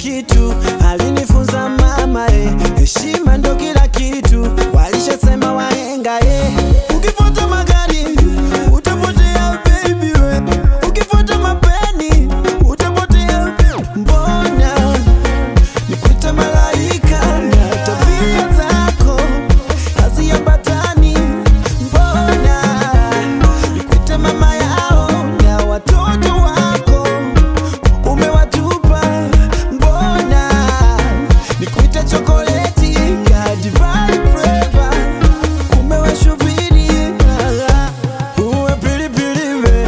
kitu, alinifunza mama eh, heshima ndo kila kitu, walishasema wahenga eh. Ukifuata magari utapotea baby we, ukifuata mapeni utapotea. Mbona nikuita malaika na tabia zako haziambatani? Mbona nikuita mama yao na watoto wako umewatupa? Mbona nikuita chokoleti ya divine flavor umewashubiri? Uwe pilipili we,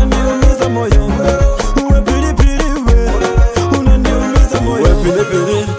unaniumiza moyo. Uwe pilipili we, unaniumiza moyo. Uwe pilipili,